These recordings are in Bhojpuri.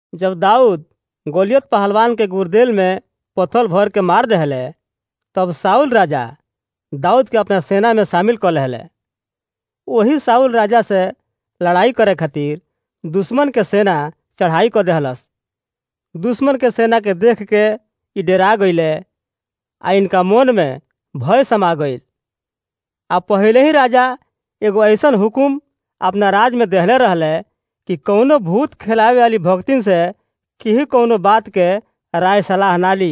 जब दाऊद गोलियत पहलवान के गुर्देल में पत्थर भर के मार दहले तब साउल राजा दाऊद के अपना सेना में शामिल कर लेहले वही साउल राजा से लड़ाई करे खातिर दुश्मन के सेना चढ़ाई कर देहलस दुश्मन के सेना के देख के ई डेरा गईले आ इनका मन में भय समा गईल आ पहले ही राजा एगो ऐसन हुकुम अपना राज में देहले रहले कि कौनो भूत खिलावे वाली भक्तिन से केही कौनो बात के राय सलाह ना ली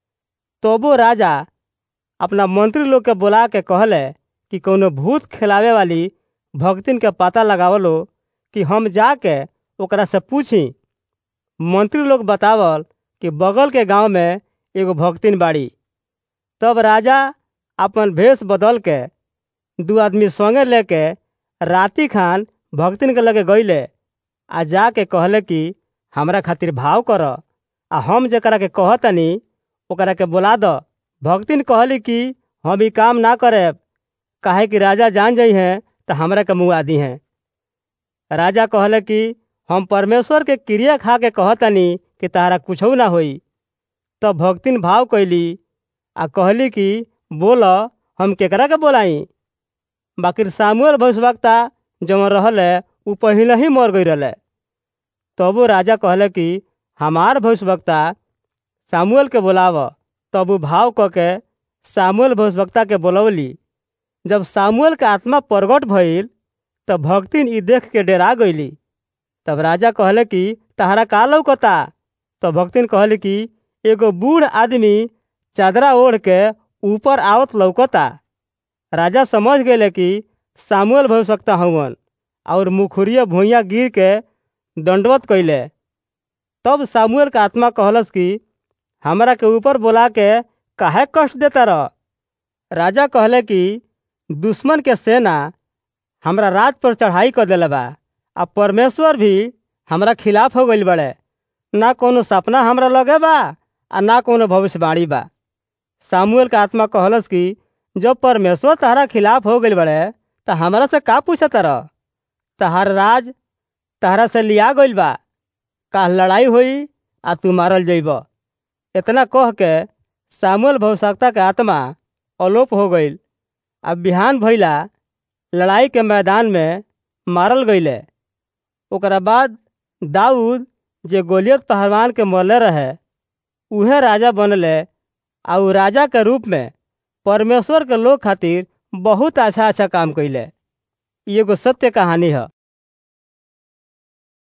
तबो राजा अपना मंत्री लोग के बुला के कहले कि कौनो भूत खिलावे वाली भक्तिन के पता लगावलो कि हम जाके ओकरा से पूछी मंत्री लोग बतावल कि बगल के गांव में एगो भक्तिन बाड़ी तब राजा अपन भेष बदल के दू आदमी संगे लेके राती खान भक्तिन के लगे गईले आ जाके कहले कि हमरा खातिर भाव कर आ हम जकरा के कहतनी ओकरा के बुला द भक्तिन कहली कि हम ई काम ना करेब काहे कि राजा जान जाइ हैं तो हमरा के मुँह आदि हैं राजा कहले कि हम परमेश्वर के क्रिया खा के कहतनी कि तारा कुछो ना होई तब भक्तिन भाव कैली आ कहली कि बोल हम केकरा के बोलाई बाकी सामुएल भविष्यवक्ता जवन रहले उ पहले ही मर गई रहले तबो राजा कहले कि हमार भविष्यवक्ता सामुएल के बोलाव तब उ भाव क के सामुएल भविष्यवक्ता के बोलवली जब सामुएल के आत्मा प्रगट भइल तब भक्तिन ई देख के डेरा गईली तब राजा कहले कि तहरा का लौकता तब भक्तिन कहले कि एगो बूढ़ आदमी चादरा ओढ़ के ऊपर आवत लौकता राजा समझ गए कि सामुएल भविष्यवक्ता हवन और मुखुरिया भुइया गिर के दंडवत कैले तब सामुएल का आत्मा कहलस कि हमरा के ऊपर बोला के काहे कष्ट देता रह राजा कहले कि दुश्मन के सेना हमरा रात पर चढ़ाई कर दिले बा आ परमेश्वर भी हमरा खिलाफ हो गईल बड़े ना कोनो सपना हमरा लगे बा आ ना कोनो भविष्यवाणी बा सामुएल का आत्मा कहलस कि जब परमेश्वर तहरा खिलाफ हो गईल बड़े त हमरा से का पूछत रह तहार राज तहरा से लिया गईल बा का लड़ाई होई आ तू मारल जइब इतना कह के सामुएल भविष्यवक्ता के आत्मा अलोप हो गईल अब बिहान भइला लड़ाई के मैदान में मारल गईले ओकरा बाद दाऊद जे गोलियत पहलवान के मरले रहे उहे राजा बनले आ उ राजा के रूप में परमेश्वर के लोग खातिर बहुत अच्छा अच्छा काम कैले ई एगो सत्य कहानी है